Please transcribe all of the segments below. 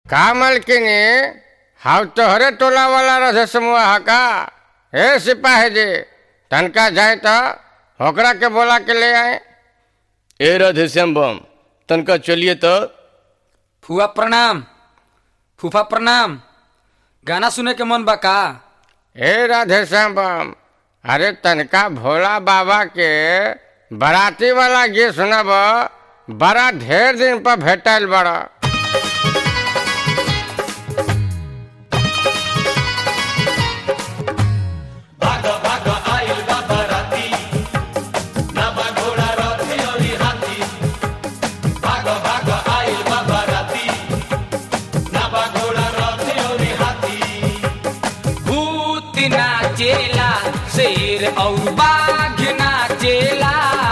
का मलकिनी हाउ तोहरे टोला वाला रहे समूह हा का हे सिपाही जी तनका जाए तो होकरा के बोला के ले आए ए राधे श्याम बम तनका चलिए तो फुआ प्रणाम फूफा प्रणाम गाना सुने के मन बा का हे राधे श्याम बम अरे तनका भोला बाबा के बराती वाला गीत सुनब बड़ा ढेर दिन पर भेटल बड़ा भूत नाचेला शेर और बाघ नाचेला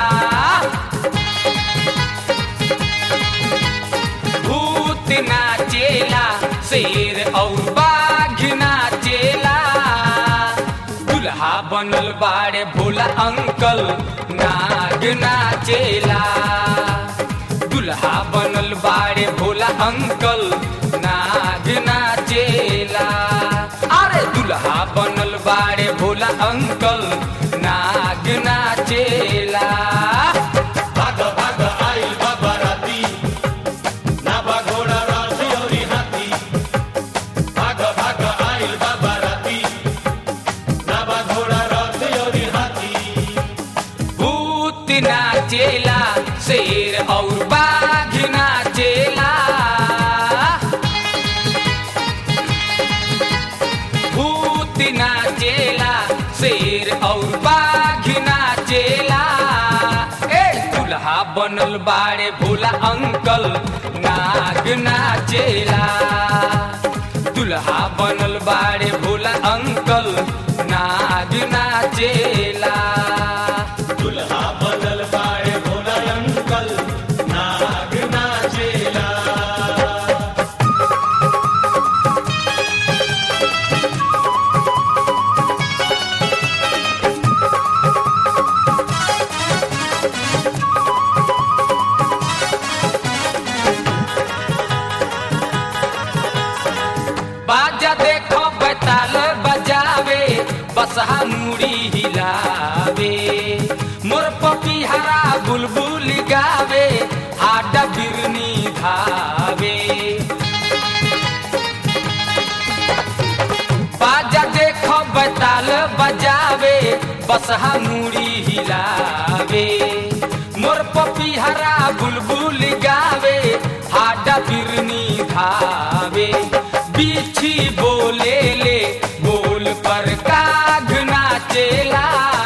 भूत नाचेला शेर और बाघ नाचेला दुल्हा बनल बाड़े भोला अंकल नाग नाचेला दुल्हा बनल बाड़े भोला अंकल नाग नाचेला अरे दुल्हा बनल बाड़े भोला अंकल नाग नाचेला भूत नाचेला शेर और बाघ नाचेला भूत नाचेला शेर और बाघ नाचेला ए दुल्हा बनल बाड़े भोला अंकल नाग नाचेला दुल्हा बनल बाड़े भोला अंकल नाग नाचेला बाजा देखो बैताल बजावे बसहा मुड़ी हिलावे मोर पपीहरा बुलबुल गावे हाडा बिरनी धावे बाजा देखो बैताल बजावे बसहा मुड़ी हिलावे मोर पपीहरा बुलबुल गावे हाडा बिरनी धावे बिछी बोले ले बोल पर काग नाचेला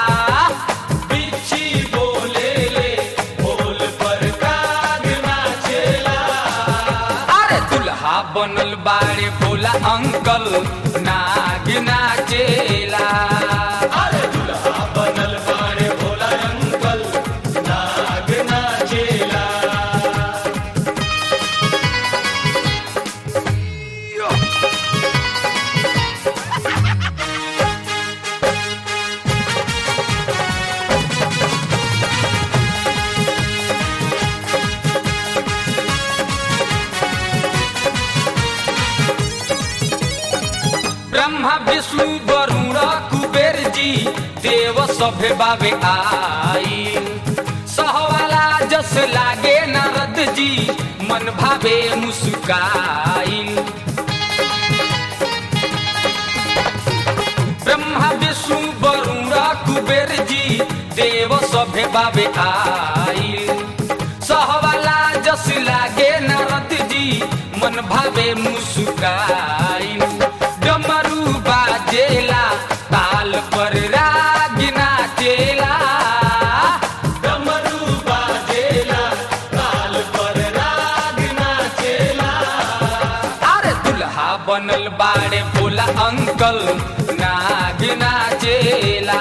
बिछी बोले ले बोल पर काग नाचेला अरे दुल्हा बनल बाड़े भोला अंकल नाग नाचेला अरे दुल्हा बनल बाड़े भोला अंकल नाग नाचेला ब्रह्मा विष्णु वरुण कुबेर जी देव सभे बाबे आई सहवाला जस लागे नारद जी मन भावे मुस्काई ब्रह्मा विष्णु वरुण कुबेर जी देव सभे बाबे आई सहवाला जस लागे नारद जी मन भावे मुस्काई डमरू बाजेला ताल पर राग नाचेला डमरू बाजेला ताल पर राग नाचेला अरे दुल्हा बनल बाड़े भोला अंकल नाग नाचेला